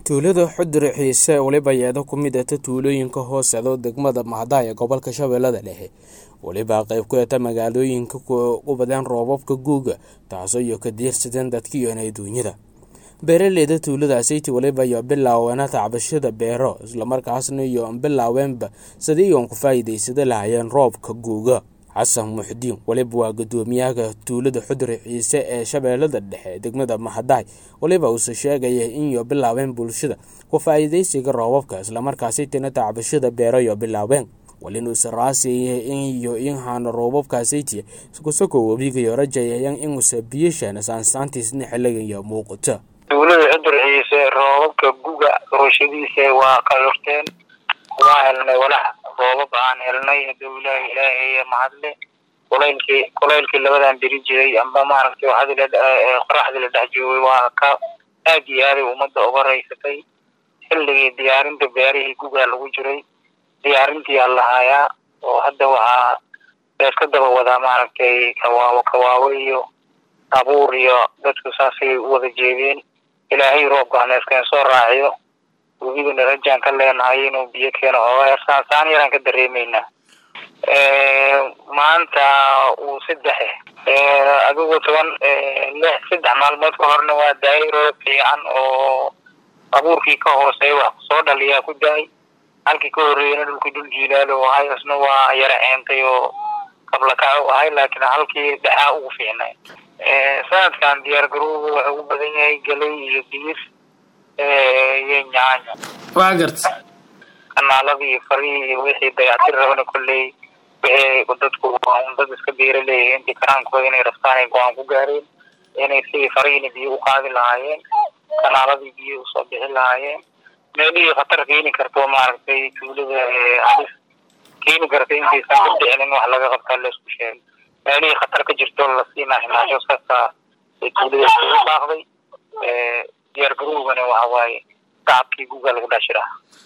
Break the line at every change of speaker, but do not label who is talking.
tuulada xudure xiise weliba yeedo ku mid ata tuulooyinka hooseedo degmada mahada ee gobolka shabeellada dhexe weliba qayb ku eta magaalooyinka u badeen roobabka guuga taasoo iyo ka diirsadeen dadkiiyoona adduunyada beeraleyda tuuladaasiti weliba iyo bilaaweena tacbashada beero islamarkaasna iyo bilaaweenba sidii iyoon ku faa'iidaysada lahayeen roobka guuga xasan muxdiin weliba waa guddoomiyaha tuulada xudure ciise ee shabeellada dhexe degmada mahadaay weliba uuse sheegaya in iyo bilaabeen bulshada ku faa'iidaysiga roobabka islamarkaasitina tacbashada beero iyo bilaabeen walinuuse raasiyaya in iyo in haana roobabkaasaytiya iskusakoo webigayo rajayayan inuuse biyashaana saansaantiisna xilligayo muuqata
tuulada xudur ciise roobabka guga roshadiisa waa qayorteen waa helnay walax roobab aan helnay haduu ilaahi ilaahay mahadle kulaylkii kulaylkii labadan beri jiray amba maaragtay waxaad qoraxdii la dhex joogay waa ka aad iyo aaday ummadda uga raysatay xilligii diyaarinta beerihii gugaa lagu jiray diyaarintii aan lahaayaa oo hadda waxaa leeska daba wadaa maaragtay kawaawo kawaawo iyo abuur iyo dadku saasay u wada jeedeen ilaahay roobka haneeskeen soo raaciyo webigana rajaan ka leenahay inuu biyo keeno oo saan yaraan ka dareemeynaa maanta uu saddexe adigu toban lix saddex maalmood ka horna waa daayay roob fiican oo abuurkii ka hooseey wax soo dhaliyaa ku daay halkii ka horreeyana dhulkii dhul jiilaal oo ahay isna waa yara ceentay oo qablakac u ahay laakiin halkii dhexaa ugu fiicnay sanadkan diyaar garowga wuxuu u badan yahay galay iyo digir iyo nyaanya
waa garta
kanaaladii farihii iyo wixii dayactir rabana kolley wixii dadku un dad iska beeraleeya intii karaankooda inay rabtaan ay go-aan ku gaareen inay sidii farihiina biyo u qaadi lahaayeen kanaaladii biyo usoo bixi lahaayeen meelihii khatar keeni karto maaragtay tuulada halis keeni karta intaysan ka dhicinin wax laga qabtaa laisku sheegay meelihii khatar ka jirto lasiinaa himaasho kasta ee tuulada isugu baaqday diyaar garowgana waxa waaye tacabkii guga lagu dhex jiraa